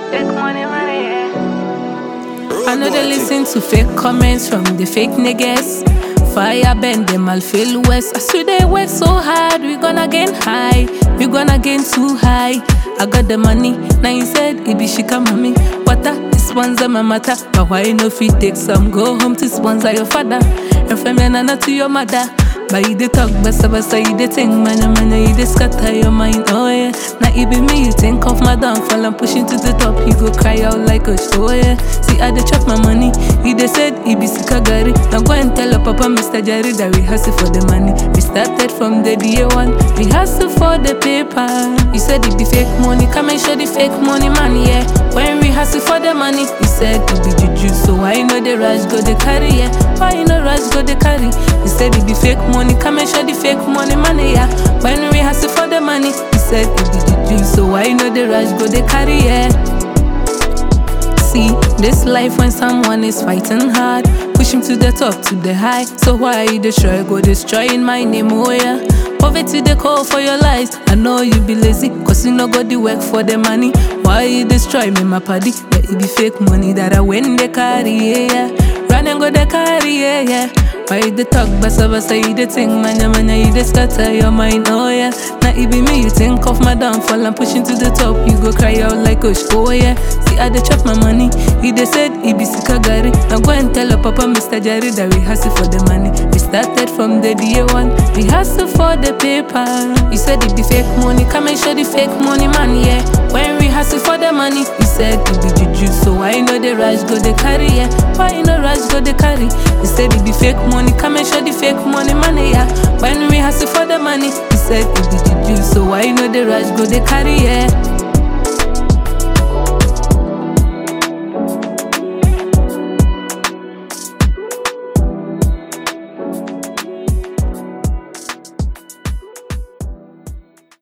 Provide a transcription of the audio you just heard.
Take money, money, yeah. I know they listen to fake comments from the fake niggas. Fire bend them all feel west. I swear they work so hard, we gonna gain high. We gonna gain too high. I got the money, now you said it be shika mommy. Water, this one's a my matter. But why no fit take some? Go home to sponsor your father. And from your nana to your mother. But you dey talk basa basa, you dey think mana mana, you dey scatter your mind, oh yeah. Now it be me, you think of my downfall, I'm pushing to the top, you go cry out like a show, yeah. See, I dey chop my money, he dey said he be sikagari. Now go and tell your papa, Mr. Jerry, that we hustle for the money. We started from the day one, we hustle for the paper. You said it be fake money, come and show the fake money, man, yeah. When we hustle for the money, he said it be juju, so why know the rush go the carry, yeah? Why you no rush go the carry? He said it be fake money, come and show the fake money, money, yeah. When we hustle for the money, he said it be juju, so why you know the rush go the carry, yeah? See, this life when someone is fighting hard, push him to the top, to the high. So why you destroy, go destroying my name, oh yeah. Poverty they call for your lives. I know you be lazy, cause you no go the work for the money. Why you destroy me, my paddy? That it be fake money that I win the carry, yeah, yeah. Run and go the carry, yeah, yeah. Why you dey talk basa basa, you dey think manya manya, you dey scatter your mind, oh yeah. Now it be me, you think of my downfall, I'm pushing to the top, you go cry out like a oh yeah. See I dey chop my money, he dey said he be sikagari. Now go and tell your papa, Mr. Jerry, that we hustle for the money. We started from the day one, we hustle for the paper. You said it be fake money, come and show the fake money, man, yeah. When we hustle for the money, he said it be juju, so why you know the rush go the carry, yeah? Why you know rush go the carry? He said it be fake money, come and show the fake money, money, yeah. When we hustle for the money, he said it be juju, so why you know the rush go the carry, yeah?